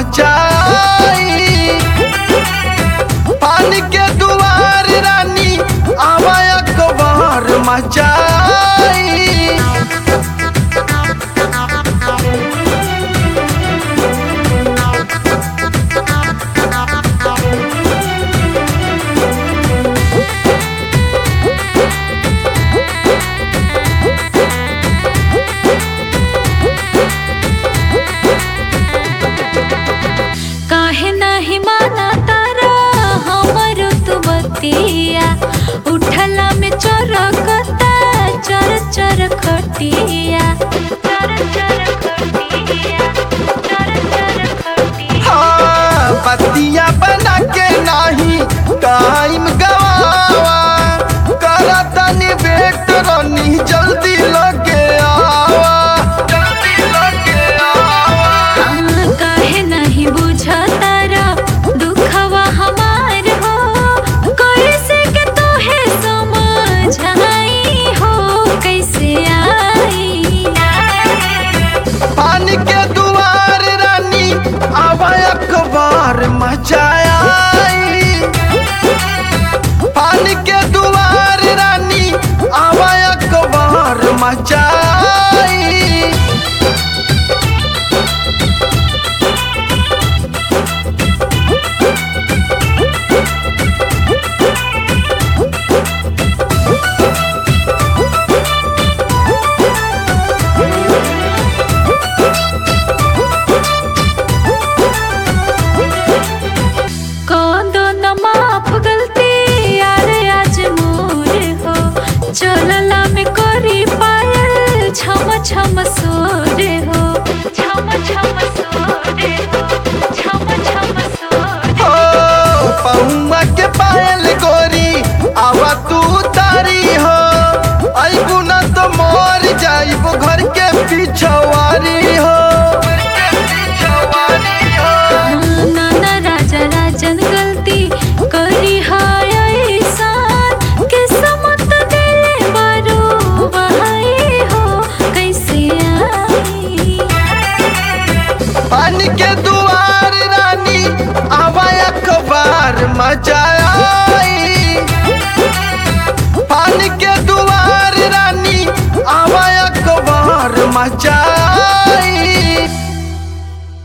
मचाई पानी के दुआर रानी आवा अखबार मचाई काहे नाही माना तारा हमर तू बतिया उठला में चरकता चर चर खटिया चर चर खटिया चर चर खटिया हाँ, बतिया बना के नाही टाइम गवावा करा तनी वेट रानी जल्दी लगे आवा जल्दी लगे आवा काहे नहीं बुझतारा दुखवा हमार हो कैसे के तोहे समझाई हो कैसे आई पानी के दुआर रानी आवा अखबार मचाया पानी के दुआर रानी आवा अखबार मचाई कौनो न माफ गलती यार आज मोर हो चलला में करी पायल छम छम सोरे हो छम छम सोरे हो छम छम सोरे हो पहुआ के पायल गोरी आवा तू तारी हो अबू न तो मोर जाइबो घर के पिछवारी हो नाना राजा राजन गलती करी हाय ऐसान किस्मत दिले बारो बहाई हो कैसे आई पानी के दुआर रानी आवा अखबार मचाई पानी के दुआर रानी आवा अखबार मचाई